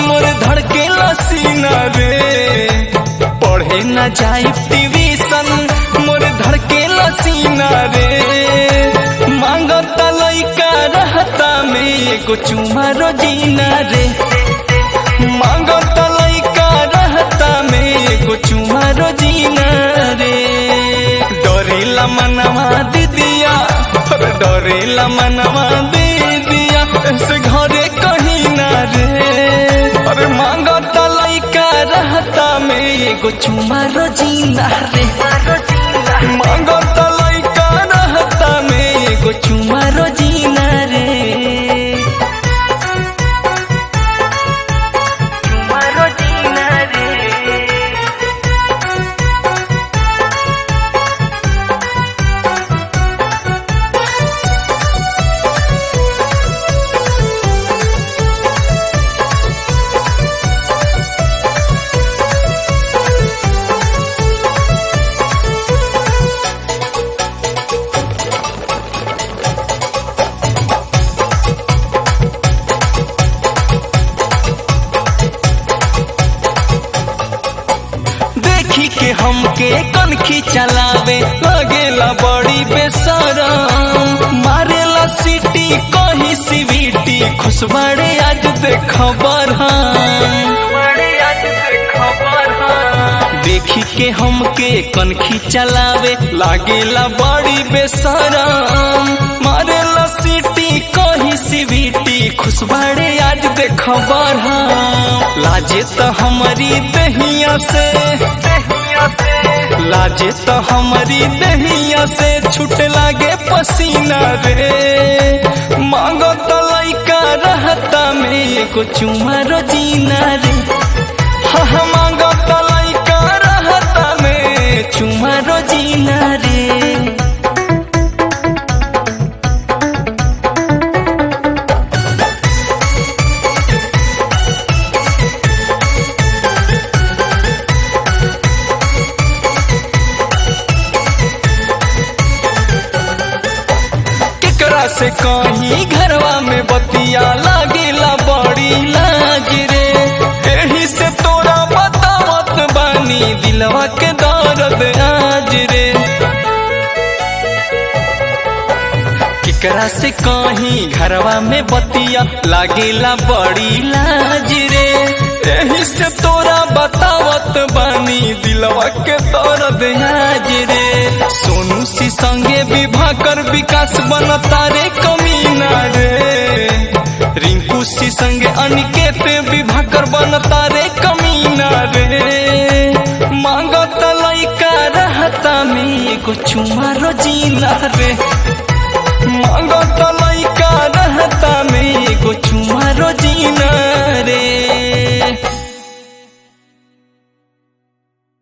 मोर धड़के लसीना रे पढ़े न जाई ट्यूशन मोर धड़के लसीना रे मांगता लइका रहता में एगो चुमा रोजीना रे मांगता लइका रहता में एगो चुमा रोजीना रे डरेला मनवा दीदिया अरे डरेला मनवा दीदिया ऐसे घरे कहीं ना रे अरे मांगता लइका रहता में एगो चुमा रोजीना रे मांगता लइका रहता में एगो चुमा रोजीना रे चुमा रोजीना रे देखी के हमके कनखी चलावे लगेला बड़ी बेसरम मारेला सीटी कहीं सीवीटी खुशबड़े आज देख देखी के हमके कनखी चलावे लागेला बड़ी बेसरम मारेला सीटी कहीं सीवीटी खुशबड़े आज देख लाजे तो हमारी दहिया से लाजे तो हमारी दहिया से छूट लागे पसीना रे मांगो तो लइका रहता में एगो चुमा रोजीना रे हाँ हाँ, मांगो तो लइका रहता में चुमा रोजीना रे केकरा से कहीं घरवा में बतिया लागेला बड़ी लाज रे एही से तोरा बतावत बानी दिलवा के दर्द आज रे केकरा से कहीं घरवा में बतिया लागेला बड़ी लाज रे एही से तोरा बतावत बानी दिलवा के दर्द आज रे सोनू सी संगे विवाह कर विकास बनता रे कमीना रे रिंकू सी संगे अनिकेत विवाह कर बनता रे कमीना रे मांगत लइका रहता में एगो चुमा रोजीना रे मांगत लइका रहता में एगो चुमा रोजीना रे